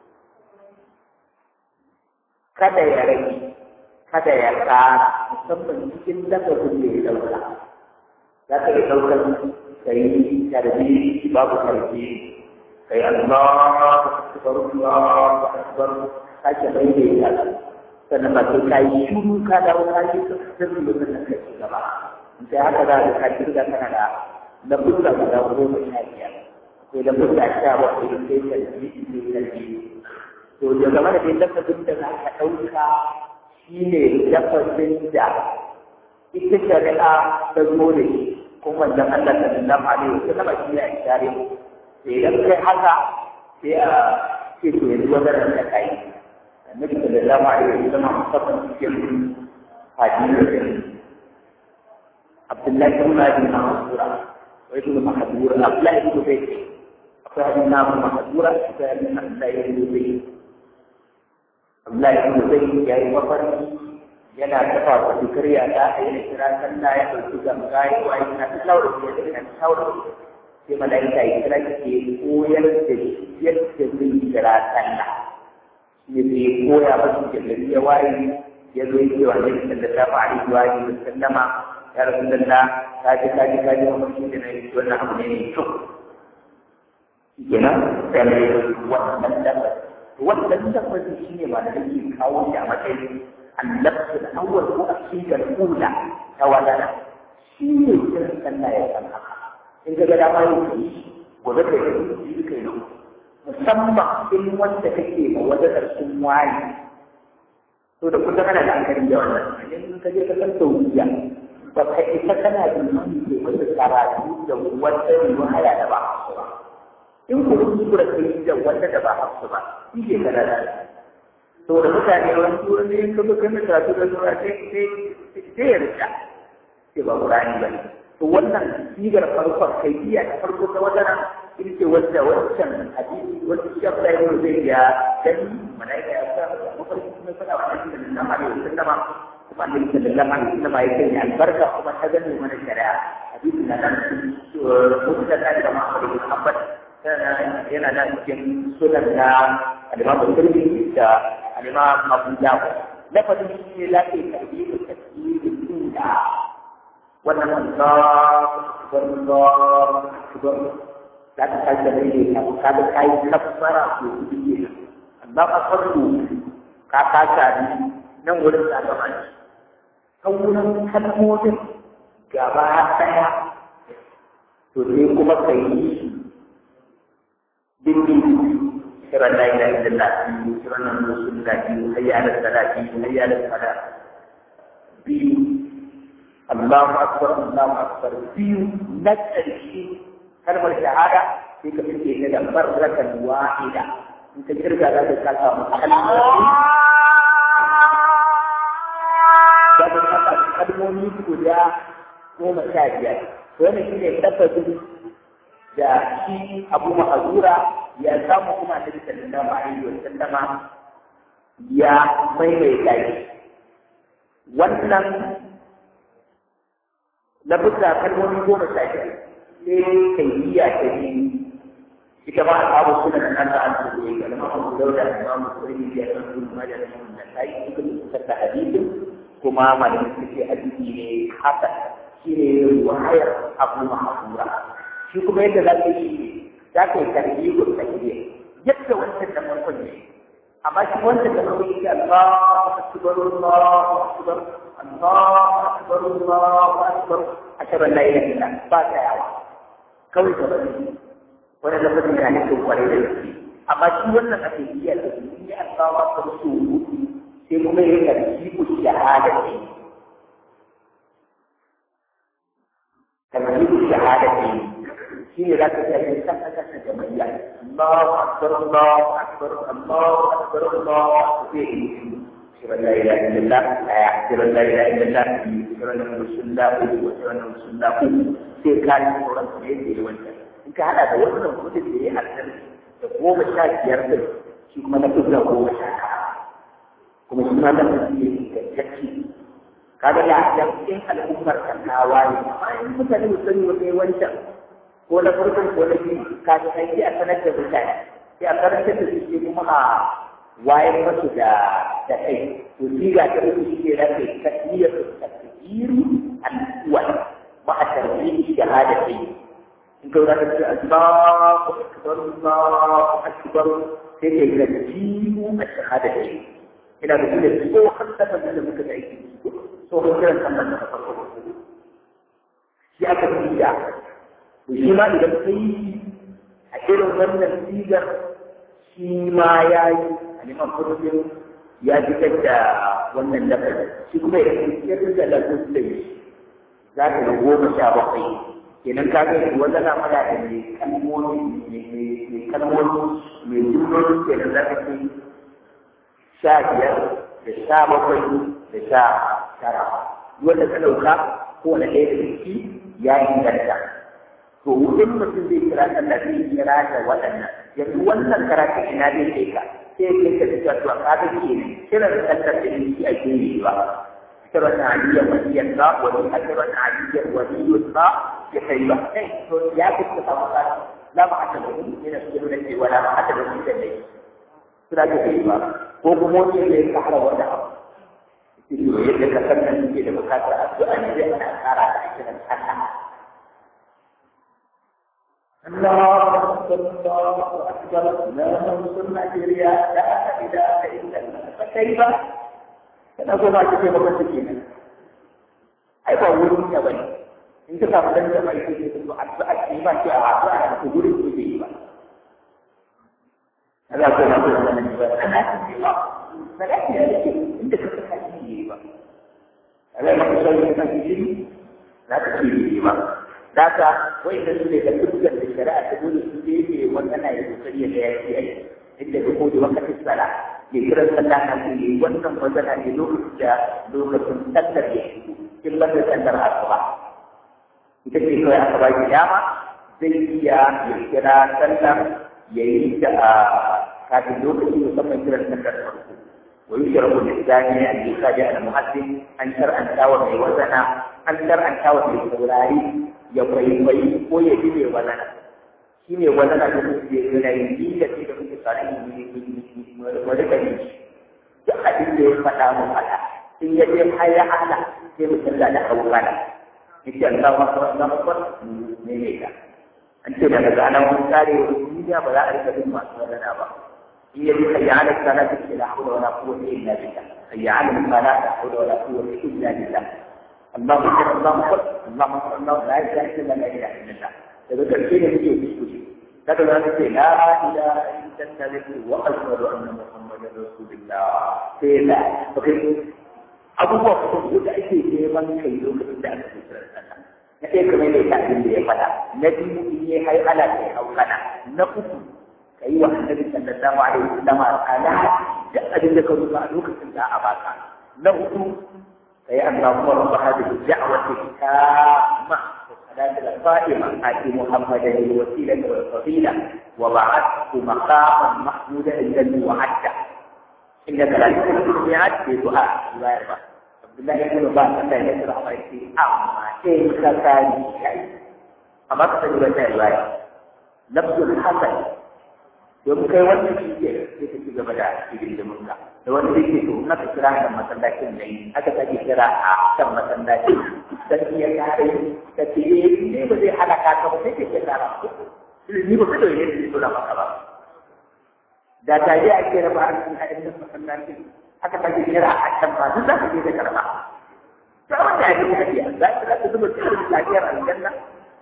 kada ya rage kada ya ƙara musamman cikin lafazin da ya ɗauka za ka yi ɗaukar ka yi tarbi babu tarbi ka yi Allah akbar Allah akbar sake mai da ya sannan ba sai ka yi shuru ka dawo ka yi sirri da nan ka ci gaba in sai haka za ka kaji da kana da lafuzza guda goma sha biyar akwai lafuzza sha bakwai sai tarbi sai tarbi to ya zama da dai lafazin da za ka ɗauka shi ne lafazin da ita shari'a ta zo da shi kuma da Allah ta nuna mali wasu nama shi ne a share sai idan kai haka sai a ce to yanzu wannan da kai annabi sallallahu alaihi wasallam musamman cikin hadisi Abdullahi ibn Abi Mahzura wa ibn Mahzura Abdullahi ibn Zayd akwai hadisi na Mahzura akwai hadisi na Abdullahi ibn Zayd Abdullahi ibn Zayd ya yi mafarki yana tafa wa fikiriya ta a yi kira sallah ya ɗauki ganga ya wa yana ta shawar da ya yana ta shawar sai malaika ya kira ke koyar da yadda zai kira sallah ya zai koya masu jallari ya waye ya zo yake wa Nabi sallallahu alaihi wa alihi wa sallama ya rasulullah ka ji ka ji ka ji mafarki da na yi wannan abu ne mai kyau kenan sai mai wannan lamarin wannan lafazin shi ne ma da nake kawo shi a matsayin annabtu da awwal ko akidar ula ta wadana shi ne kiran sallah ya san haka in ga dama yau ka yi gobe ka yi yi ka yi musamman in wanda kake ma wadatar sun wani to da kusa kana da hankali da wannan in ka je ka san tauhiyya ba ka isa kana da mani ke wata karatu da wata riwaya da ba ba in ku kuskura kai da wanda da ba hafsu ba shi ke kana da to da mutane wani turan ne ka zo kai karatu da zuwa sai sai ya rika sai ba Qur'ani ba to wannan sigar farkon kai iya ta farko ta wajen in ce wanda wancan hadisi wanda shi ya fara yin zai ya gani malaika ya sa mafarki kuma fada wa annabi sallallahu alaihi wasallam kuma annabi sallallahu alaihi wasallam ya kai albarka kuma ta gani mana shari'a hadisi na nan mutum da da Muhammad bin Hanbal yana da cikin sunan na alimamu turbi da alimamu abu dawo lafazin shi ne lafi karbi da tasiri inda wannan Allah akbar akbar za ka kai da ne ka ka da kai kafara ko biye Allah akbar ko ka ka ta ni nan wurin da ga mai kan wurin kalmomin gaba daya to sai kuma kai dindi kiran la ilaha illallah biyu kiran nan rasulullah biyu hayya ala salat biyu hayya ala salat biyu Allahu akbar Allahu akbar biyu na ƙarshe kalmar shahada sai ka fice ta da barrakan wahida in ka kirga za ka kasa mu kalmomi za ka kasa kalmomi guda goma sha biyar wannan shine lafazin da shi abu ma'azura ya samu kuma da sallallahu alaihi wa sallama ya maimaita shi wannan labuta kalmomi goma sha biyar sai kaifiya ta biyu ita ma abu suna da nan da an su ne ga Imam Dauda da Imam Muslim da Ibn Majah da Imam Nasa'i suka fitar da hadisin kuma malamin suke hadisi ne hasan shine wahayar Abu Mahmura shi kuma yadda za ka yi za ka yi tarbiyyar tahiyya yadda wancan da farkon ne amma shi wanda da kuma yake Allahu akbar Allahu akbar Allahu akbar Allahu akbar ashhadu an la ilaha illa ba ta yawa kawai da wani wani lafazin yana nufin kwarai da gaske amma shi wannan ake iya da shi ne Allahu akbar su sai kuma yayin da shi ku shahada ne تمهيد الشهادتين في ذاك الإنسان أساسا جمعية الله أكبر الله أكبر الله أكبر الله أكبر أشهد أن لا إله إلا الله أشهد أن لا إله إلا الله أشهد أن رسول الله وأشهد أن رسول الله sai ka yi tsoron su ne da wancan in ka hada da wannan kudin da ya haɗa da goma sha biyar din shi kuma na kusa goma sha kuma shi ma da mutum ne ingantacce kaga da da cikin al'ummar kankawa ne amma in mutane su sani wa kai wancan ko na farkon ko na biyu ka ga sai a sanar da mutane sai a karanta da su kuma a wayar masu da da kai to siga ta uku shi ne rake tasmiyar tasbiru al-awwal ma a tarbiyi shahadati in ka wura da Allahu akbar Allahu akbar sai kai ga jibu a shahadati ina da kuma tsohon lafazin da muka da aiki tsohon kiran sallar da farko shi aka fi da to shi ma idan ka yi a irin wannan sigar shi ma ya yi a neman kudin ya fitar da wannan lafazin shi kuma ya fitar da lafazin da shi za ka ga goma sha bakwai kenan ka ga wanda na fara da mai kalmomi mai kalmomi mai jumloli kenan za ka ce sha biyar da sha bakwai da sha tara wanda ka ɗauka ko wani ɗaya da ciki ya inganta to wurin mutum zai kira sallah zai kira da waɗannan yanzu wannan karatun ina zai kai ka sai ya kai ka cewa to ka ga ke kiran sallar da shi ake yi ba kiran aliyar waliyar ba wani a kiran aliyar waliyar ba ya kai ba kai to ya fi ka samu ka la ma hada da ni yana cikin da cewa la ma hada da ni da dai suna da kai ba ko kuma wani ne ya fara wanda abu yadda ka san nan ke da bukatar addu'a ne zai ana tsara da kiran Allah الله أكبر الله أكبر لا ننصر نيجيريا لا إله إلا الله فكيف نقول ما تجي بقى سكينة أي بقول يا بني أنت كم دن جمع يجي تقول أدعى كيما كي أدعى تقول يجي هذا هو ما تقول أنا نجوا أنا أتبع فلكن أنت كتبت ba alai maka sauyi kan jiri za ka ci jiri ba da ka wai da su ne da dukkan da shari'a ta dole su je ne wannan na yi kokari da ya ce ai inda da ko da wakatin sala ya kira sallah kan su yi wannan wazana ne lokacin da lokacin sallar ya shigo kin banda sallar asuba ita ce kawai aka ba ki dama zai iya ya kira sallar ya yi ta a kafin lokaci musamman kiran sallar farko ويشرب الإنسان أن يخادع المؤذن أن شرعا تاوى في وزنا أن شرعا تاوى في سوراري يبري بي ويجب وزنا شيني وزنا يقول ينجي التي تكون صالح ولكن duk abin da ya faɗa mu faɗa in ya je haya ala sai mu canza da abubuwan yace Allah ma Allah ma ko ne ne ka an ce daga ganan mun kare duniya ba za a rika bin masu wadana ba هي حي على الصلاة لا حول ولا قوة إلا بالله حي على الصلاة لا حول ولا قوة إلا بالله اللهم صل اللهم صل اللهم صل الله لا إله إلا لا إله إلا الله فذكر شيء يجي بسكوتي لكن هذا لا إله إلا أنت ذكر وأشهد أن محمدا رسول الله سيلا أوكي أبو بكر يقول أي شيء من كي يقول لك na ɗaya kamar da ya abin da ya faɗa na biyu in yi hai ala kai haukana na uku ka yi wa annabi sallallahu alaihi wasallam ala duk abin da ka rubuta a lokacin da a baka na hudu ka yi Allahumma rabb hadhihi da'wati tamma صلاة القائمة آتي محمدا الوسيلة والفضيلة وبعثه مقاما محمودا الذي وعدته إنك لا تخلف الميعاد في دعاء الله يرضى عبد الله بن عباس الله يشرح ويكفي أما كيف كان شيء أما تقول رواية لفظ الحسن domin kai wannan shi ke sai ka ci gaba da hidindimin ka da wani da ke to na ka kira kan masallacin da yi aka sake kira a kan masallacin dan iya kare ka ce eh ne ba zai halaka ka ba sai ka kira ra ni ba kai ne da dole maka ba da tare ake raba a cikin ayyukan masallacin haka ta ke kira a can ba duk za ka je da karba ta wanda ya yi hadiya za ka za ka zuba cikin lafiyar aljanna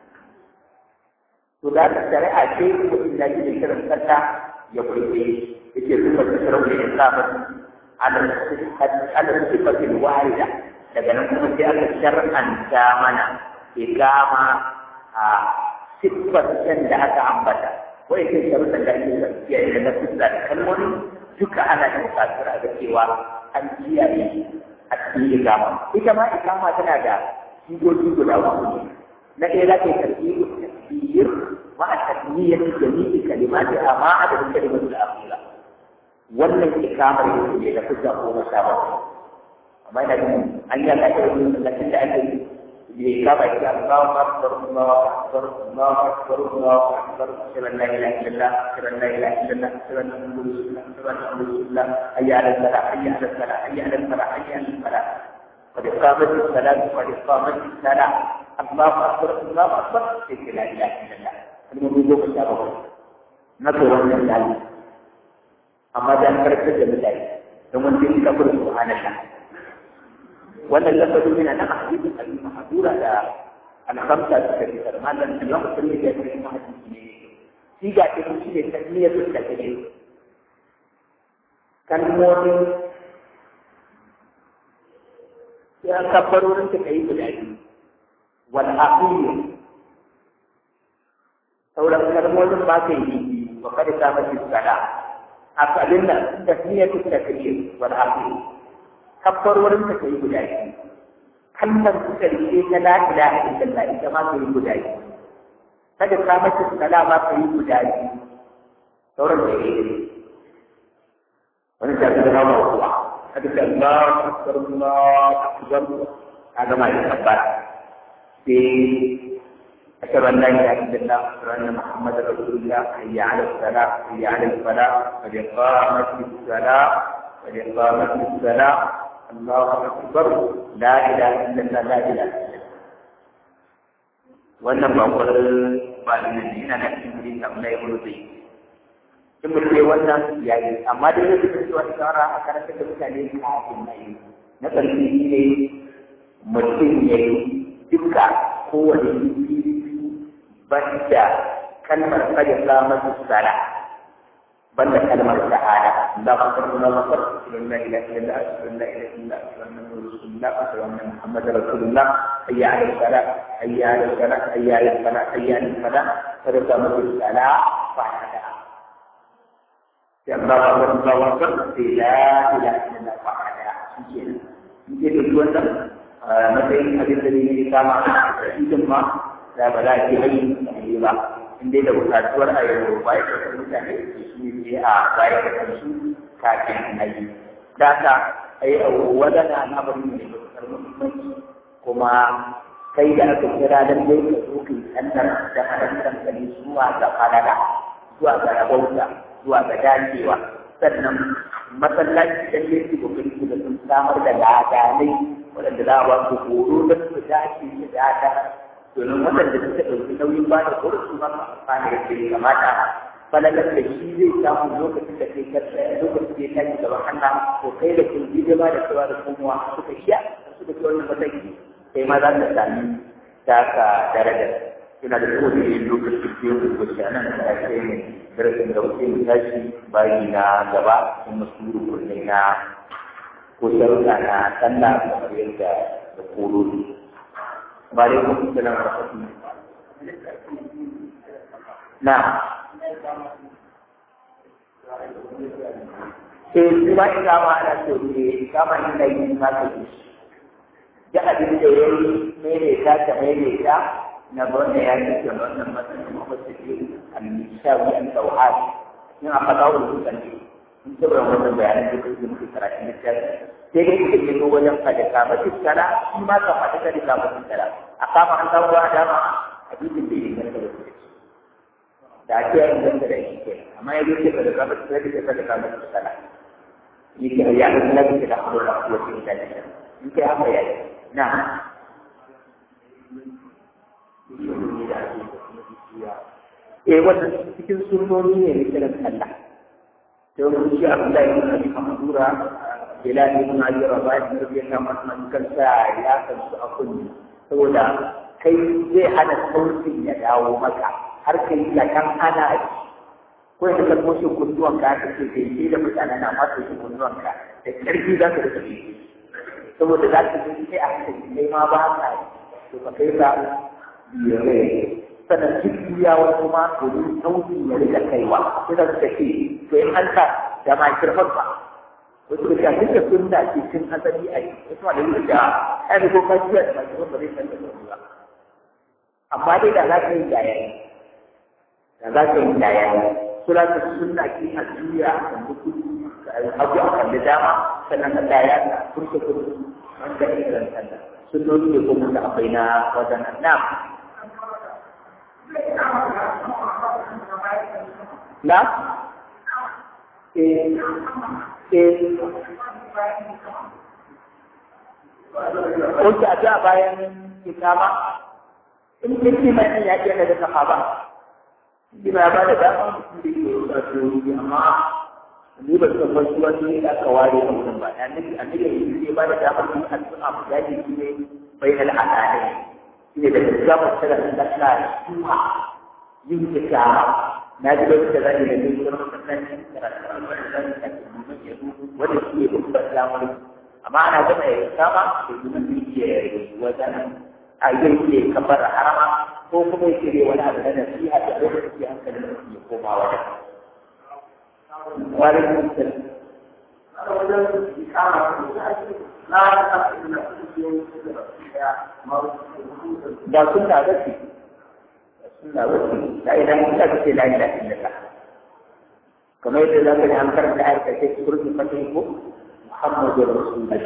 to da ka shari'a ce mutum da ke da kiran sallah ya kurbe yake zuba cikin rauni da samun ala sifatin wahida daga nan kuma sai aka shar'anta mana igama a siffar can da aka ambata wai sai sharuɗan da ake tafiya da na fuska da kalmomi duka ana da buƙatar a ga cewa an kiyaye a cikin igama ita ma igama tana da sigogi guda uku na ɗaya za ka yi tarbiyyar tasbiyar ma a tasmiyyar jami'i kalimati amma a da kalimatul akhira wannan ikamar yake ne da fuska ko na sha amma ina jin an yi alaƙa da yin da ake yi kama shi Allahu akbar Allahu akbar Allahu akbar Allahu akbar shirin la ilaha illallah shirin la ilaha illallah shirin la ilaha illallah shirin la ilaha illallah hayya ala salah hayya ala salah hayya ala salah hayya ala salah قد قامت الصلاة قد قامت الصلاة الله أكبر الله أكبر لا إله إلا الله الموضوع كتابه نظر من الله أما ذا كرت جميل domin sun ka fara subhanallah wannan lafazin yana nan a hadisin abi mahdura da al-khamsa suka fi sarmalan Allah musulmi da ya fi hadisi ne shi ga ta shi ne tasmiyatul takbir kalmomin ya kabbarorin ta kai guda biyu wal akhir sauran kalmomin ba ka yi wa kada ta mace sala asalin nan tasmiyatul takbir wal akhir kabbarorin ta kai guda biyu kalmar su karshe ta la ilaha illallah ita ma kai guda biyu kada ka mace sala ma kai guda biyu sauran da yake wani ta ga nawa kuwa kada ka Allah akbar Allah akbar kaga mai kabbara sai أشهد أن لا إله إلا الله وأشهد أن محمدا رسول الله حي على الصلاة حي على الفلاح قد قامت الصلاة قد قامت الصلاة الله أكبر لا إله إلا الله لا إله إلا الله wannan ba kwarar ba da nan yana na cikin wurin da Allah ya wani zai in mutum ya wannan ya yi amma da yau da cewa shawara a karantar da mutane su a cikin mai na ƙarfi ne mutum ya yi duka kowane yi banda kalmar kada samar sala banda kalmar shahada da ku san na masar la ilaha illa Allah la ilaha illa Allah rasulullah wa anna muhammad rasulullah hayya ala salat hayya ala salat hayya ala salat hayya ala salat kada samar sala fa hada ya Allah wa Allah wa akbar la ilaha illa Allah fa hada shi ke da wannan matsayin abin da ne kama idan ma da ba za a ce hanyar mutane ba in dai da bukatuwar a yau ba ya kasar mutane da su shi ne a baya da kansu kafin na yi da ka ai wadana na bari ne da kasar muhimmanci kuma kai da aka kira dan dai ka zo kai tsantar da harantar kare zuwa ga falala zuwa ga rabauta zuwa ga dacewa sannan masallaci dan dai su kokari da sun samar da ladanai waɗanda za a ba su horo don su dace da dada domin waɗanda suka ɗauki nauyin ba da kursu ma su amfana da ke kamata falalar da shi zai samu lokacin da kai karsa lokacin da ya tashi gaban Allah ko kai da kun ji ba da cewa da komowa suka shiya suka ci wannan mataki kai ma za ka sami taka daraja ina da kowane yin lokacin da ya kuka shi anan da ya kai ne darasin da wuce mu tashi bayi na gaba kuma su rukunai na ko sharuɗa na sallah kamar yadda da koroni وعليكم السلام ورحمة الله نعم sai kuma ikama ana so ne ikama ni na yi ma ka yi da abin da ya yi maimaita ta maimaita na wanda ya ce ke wannan matsayin mafasa ce al-mishawi al-tawhad yin a faɗa wa dukkan ne in ce ba wannan bayanan da kuke muke karatun littafi sai dai kuke yi wajen fada kama tuskara shi ma ka fada kada kama tuskara a kama an samu wa dama hadisin bai yi garka da kuke da ake yin ganta da shi ke amma ya ce fada kama tuskara da fada kama tuskara yake ya ga na kuke da hado da kuwa cikin da shi in kai haka ya na eh wannan cikin sunoni ne ne kiran Allah sai wani shi Abdullahi ibn Abi Mahdura Bilal ibn Abi Rabah radiyallahu anhu kan sa ya kan su a kunni saboda kai zai hana sautin ya dawo maka har kai da kan ana ko da ka toshe kunduwan ka ka ce kai sai da mutane na ma toshe kunduwan ka da karfi za ka rika saboda za ka ji sai a hankali kai ma ba ka to ka kai ka biyare sannan duk duniyawa kuma domin sauti ya rika kaiwa sai da suka ce to in an sa da ma kirfan ba wasu da duk da sunna ce cin asali a yi wasu ma da yi da ai ko ka jiya da ma kirfan ba zai san da ba amma dai da za ka yi da yayi da za ka yi da yayi sura ta sunna ke a duniya a kan duk abu a kan da dama sannan ka daya da kurce kurce wanda ke kiran sallah sunnoni ne ko mun da akwai na wajen nan Na? Eh, eh. Oke, a a bayan kitama, in kirki mai ya ke da kafa ba. Shi ma ba da dama mutum da ke wato amma ni ba san wasu wani da aka ware a mutum ba. Annabi annabi ya ba da dama su addu'a mu yaji shi ne bai da al'adai. Shi ne da gaskiyar tsara da Allah suna yin kyakkyawa na ji lokacin da zai da zai zama masallaci karatu wanda zai da domin ya wanda shi ne babban lamari amma ana gama ya kama da domin da yake wajen a yi ke kamar harama ko kuma ya kire wani abu na nasiha da lokacin da hankalin da ya koma wajen wani mutum da suna gaske suna wasu da idan ka ga ce la ilaha illallah kamar yadda za ka ji an karanta ayar ka sai kurji fatin ko Muhammadu Rasulullah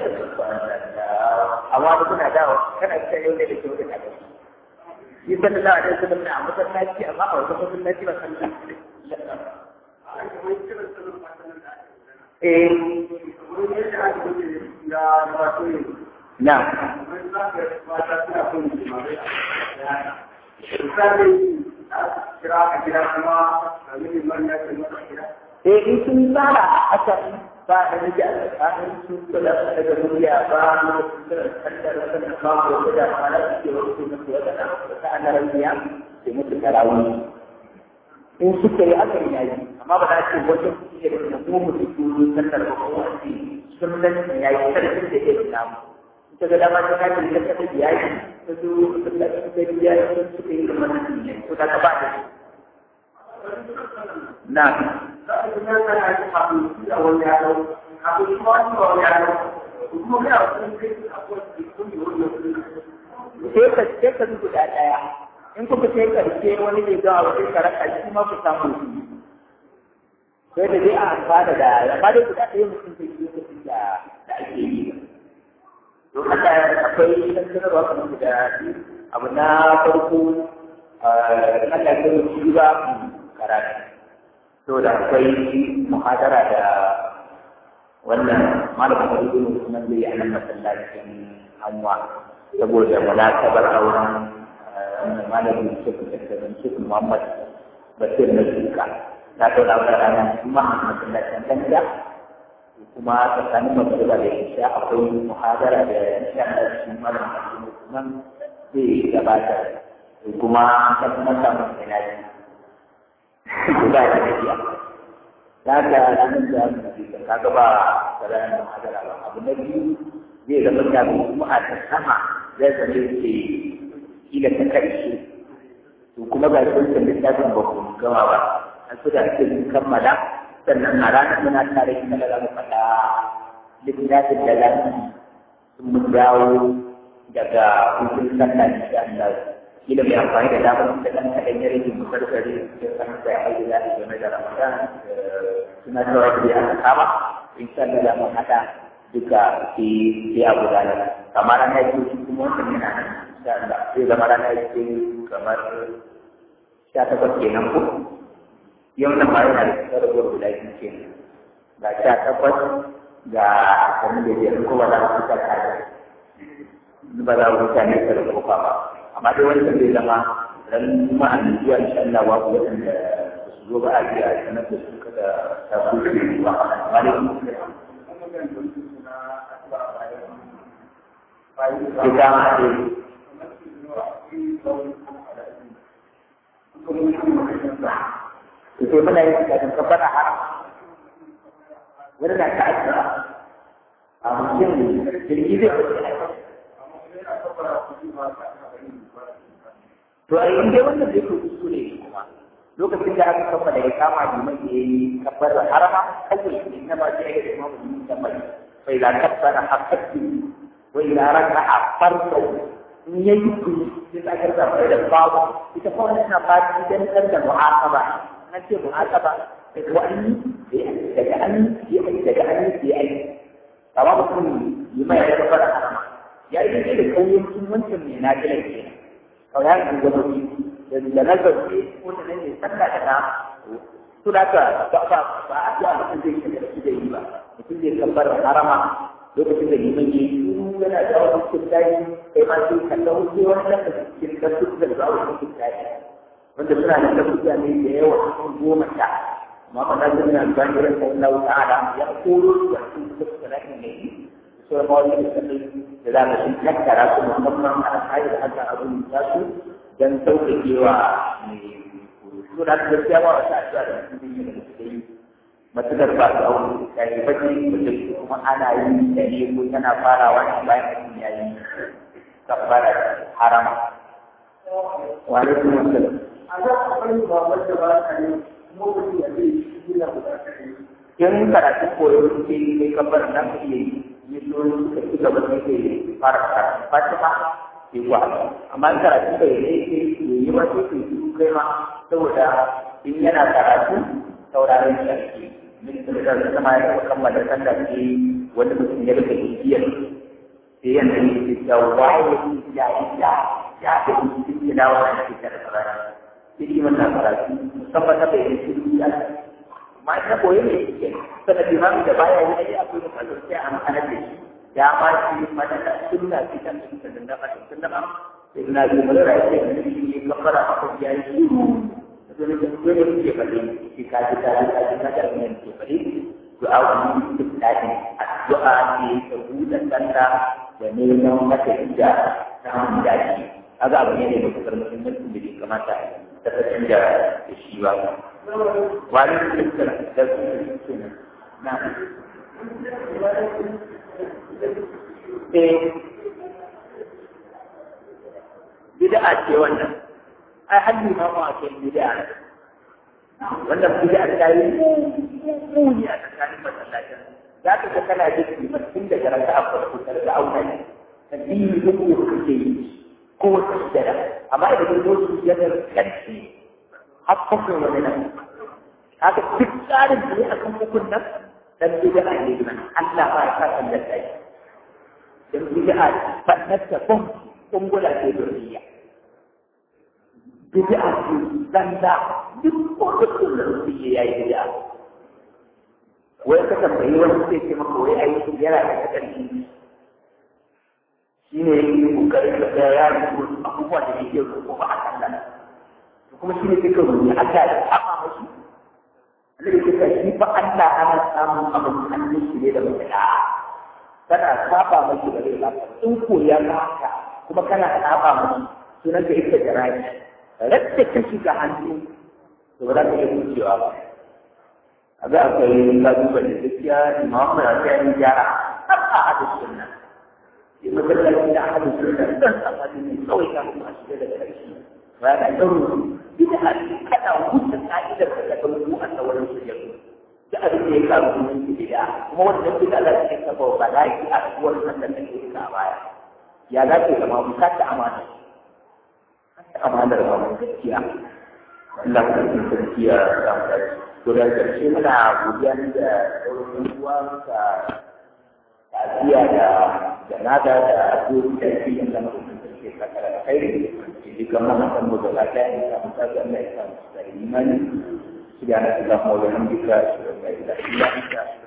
amma da kuna dawo kana ta yau da ke wurin a gaba yi sallallahu alaihi wasallam na masallaci amma a wata masallaci ba sallah eh na Eh in sun tsara a can ba da nake a tsakanin su kula da daga duniya ba na kandar wasu da kawo ko da mana su ke wasu na kuwa da na ta ana rabiya sai musu tarawih in suka yi aka yi yayi amma ba za ce wajen su ke da mu musu turu kandar ba ko wani sunan yayi karfin da ke samu ita ga dama ta kaji da ta biya yi ta zo da ta biya yi suka yi kamar nan ne ko ta ba da na sai ka sai ka guda daya in kuka sai karshe wani ne ga wani karaka shi ma ku samu shi sai da dai a amfana da amma dai guda ɗaya mutum zai yi lokacin da ake yi don haka akwai tattararwa kamar guda abu na farko na lafiyar shi ba karatu to da akwai muhadara da wannan malamin da ibn Usman zai yi a nan masallacin Hanwa saboda munakabar auren wannan malamin Sheikh Dr. Sheikh Muhammad Basir na Shuka na ɗaura auren ranar Juma'a a masallacin Danja kuma tsakanin magariba da isha akwai muhadara da insha Allah shi malam Abdul Usman zai gabatar kuma ta kuma samu ilaji guda da tafiya ta ga ranar da mu ji ka ga ba ranar muhadara ba abu na biyu zai zama da kuma a ta sama zai zama ce kila ta karshe to kuma ga sun littafin ba ku gama ba an su da ake kammala sannan a ranar muna tare da da mu faɗa littafin da za mu mun dawo daga hutun sallah insha Allah kila mai amfani da damar da ɗan kaɗan ya rage mu karkare da san da ya aiki da game da Ramadan suna cewa da ya kama insha Allah za mu haɗa duka ke ke a gudanar kamar ranar yake kuma wannan yana nan insha Allah zai zama ranar yake kamar sha takwas kenan ko yau nan ma yana da kusa da gwar guda biyu ke ga sha takwas ga ashirin da biyar ko ba za ku kusa kare ba za ku kusa ne da kofa ba amma dai wanda zai zama ran ma'an zuwa insha Allah wa ku waɗanda su zo ba a biya a sanar da su suka taso shi ba wani kita masih itu mana yang kita kepada haram Benar tak ada mungkin jadi gitu to ai inda wannan zai ku kuskure kuma lokacin da aka kafa da ya kama da mai yayi kabbar harama kawai ne na ba sai ya kuma mutum da mai sai da kabbara hakki wa ila raka'a farko in yayi ku sai aka zaba da babu ita fa wannan na ba dan dan da mu'aqaba nan ce mu'aqaba da wani daga an yi daga an yi sai ai amma mutum yi mai ya kabbara harama ya yi da kauyen wancan mai na kila kenan kawai ya kan gano da da nazari ko da ne sallah da na to da ka ba ba ba a ya mutum zai shiga da zai yi ba mutum zai kabbar harama lokacin da liman yi yana da wani kuskure kai ma sai kalla wuce wani da cikin da su da za su kuskure wanda suna da kuskure ne da yawa sun goma sha amma ba na jin nan ban ran sai Allah ta'ala ya koro su da su kuskure ne sai ma wani da da za ka shi tattara su musamman a kai da haka abin da su dan sauƙaƙewa mai kurutu da ta gaskiya ba wata addu'a da mutum ne da suke yi matukar ba su aure ya yi baki da kuma ana yi da ne ko tana farawa ne bayan mutum ya yi kabbara harama wa alaikum assalam a za a bari ba wanda ba ka ne mutum ya zai shi na bukatar in karatun koyo suke yi kai kabbar nan ka iya yi yi so suka ci gaba da ke fara karatu fatima ke kuwa amma in karatu bai yi ke yi ba sai ke yi kai ma saboda in yana karatu sauraron shi ake min da da sama ya taɓa kammala sallah ke wani mutum ya rika bibiyar sai yana yi da jawa ya yi ya ya da yi da dawo da ke da karatu sai yi mata karatu musamman na bai yi shi ya ma na koyi ne ke sana limami da baya yi ai akwai da kallo sai an ana da shi ya ma shi mana da sunna ce kan sunna da da kan sunna ba sai na ji mun rai sai ne shi kafara ko ya yi shiru da ne da ko ne ke fadi shi ka ji ka ji ka ji ka ji ne ke fadi du'a ku tsadi addu'a ne ta buɗe kanta da neman mata ida ta mun dace kaga abu ne da kuma muhimmanci da kamata ta canja da shi ba wani kirkira da su kenan na eh bid'a ce wannan ai haddi ma ma ce bid'a wannan bid'a ta yi muni a tsakanin masallacin za ka ga kana jin tun daga raka a farko ta da auna ne addini duk da kake yi ko wata sujada amma idan ka zo sujadar kanci har kafin wani nan haka duk tsarin da ya akan hukun nan dan bid'a ne man Allah ba ya sa kan da kai dan bid'a fannata kun kungula ce duniya bid'a ce zanda duk ko da kullum shi yayi bid'a wai ka tambayi wani sai ce maka wai ai yana da kadanci shi ne kokarin da ya yi abubuwa da yake roƙo ba a kan nan kuma shi ne suka rubuta Allah da kama mashi Allah ya ce shi fa Allah ana samun abin hannun shi ne da mutum da kana saba mashi da rai lafiya in ko ya maka kuma kana saba mashi sunan ka ita da rai radda ka shiga hannu to ba za ka iya wucewa ba a ga akwai lalubar da gaskiya imamu ya sai an gyara har a hadu sunna sai masallaci da hadu sunna dan sabani ne kawai ka kuma shiga daga ƙarshe ba ya ɗauro bida a kada wuce ka'idar da ta ɗauko a sauran su yanzu da abin da ya karu sunan bida kuma wannan bida za ta kafa bala'i a rayuwar sannan da ke a baya ya za ta zama mu kata amana kata amanar ba mu gaskiya Allah ka yi sarki ya samu dace to da ƙarshe muna godiya da sauran uwa ka ta'aziyya da janaza da addu'o'i da ke yin zama da ke kakara da kai jika mana akan berdoa dan kita Allah Islam dari iman. Sekian Allah mau dengan kita, semoga kita